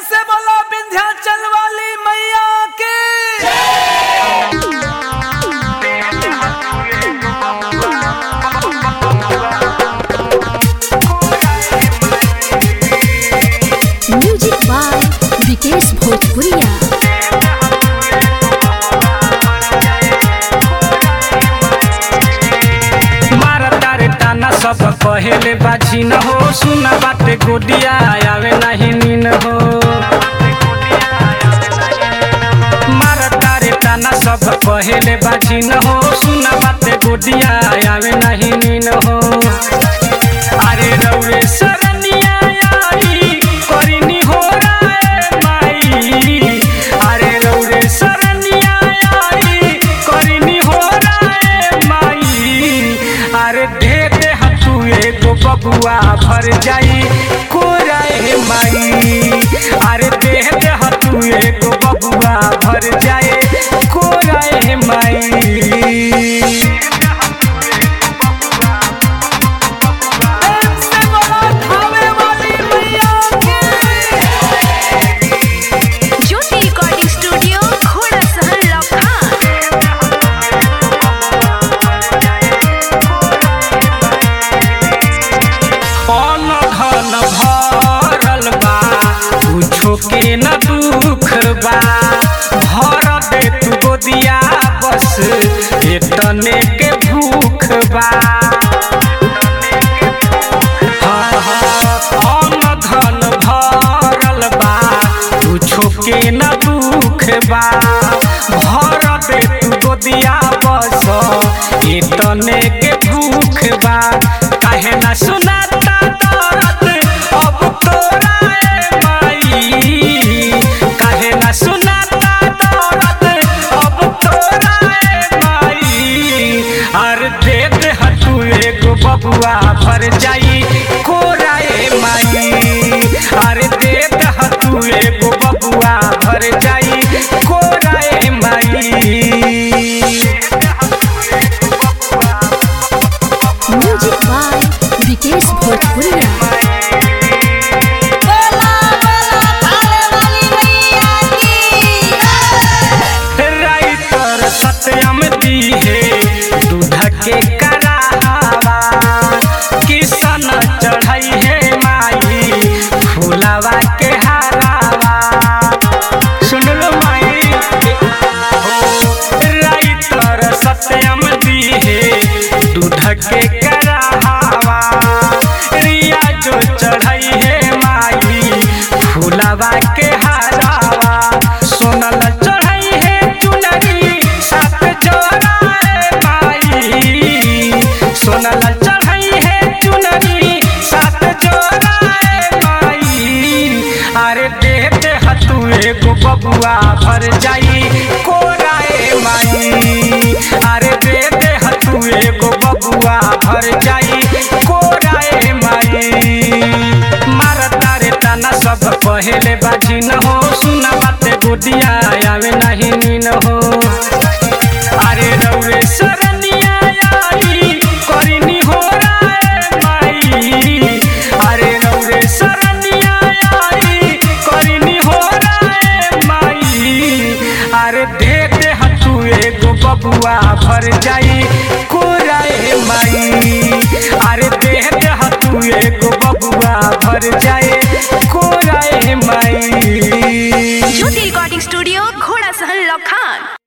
से बोला विंध्याचल वाली मैया के म्यूजिक बाय विकेश भोजपुरिया मारा तारे ताना सब कहेले बाजी न हो सुना बाटे गोदिया आवे नहीं नीन हो मारा तारे ताना सब कहेले बाजी न हो सुना बाटे गोदिया आवे नहीं नीन हो अरे रौरे सरनिया आई करिनी हो राय माई अरे रौरे सरनिया आई करिनी हो राय माई अरे दे दे हतू एगो बबुआ भर जाई कोराए माई अरे दे दे हतू एगो बबुआ भर जाए कोराए माई प्रेम से बोला खावे वाली मैया के ज्योति रिकॉर्डिंग स्टूडियो घोड़ा सहन लखन अन धन भरल बा कुछो के न दुख बा भर दे तू गोदिया बस एतने के भूख बा हाँ, हाँ, अन धन भरल बा कुछो के न दुख बा भर दे तू गोदिया बस एतने के भूख बा काहे ना सुनाता दर्द अब तोरा ए माई काहे ना सुनाता दर्द अब तोरा ए माई अर दे दे हतू एगो बबुआ भर जाई कोरा ए माई अरे दे दे हतू एगो बबुआ भर जाई कोरा ए माई म्यूजिक बाय विकेश भोजपुरिया बोला बोला खावे वाली मैया की राइटर सत्यम दी है दूध के करावा किसन चढ़ाई है माई फूलावा के हारावा सुन लो माई ओ, राइटर सत्यम दी है दूध के करावा रिया जो चढ़ाई है माई फूलावा के हारावा सोनल चढ़ाई है चुनरी सात जोड़ा रे माई सोनल चढ़ाई है चुनरी सात जोड़ा रे माई अरे दे दे हतू एगो बबुआ भर जाई कोराए माई अरे दे दे हतू एगो बबुआ भर जाई कोराए माई मार तारे ताना सब पहले बाजी न हो सुना बाते गोदिया आवे नहीं नीन हो अरे रौरे सरनिया आई करिनी हो राय माई अरे रौरे सरनिया आई करिनी हो राय माई अरे दे दे हतू एगो बबुआ भर जाई कोराए माई अरे दे दे हतू एगो बबुआ भर जाए कोराए माई ज्योति रिकॉर्डिंग स्टूडियो घोड़ा सहन लखन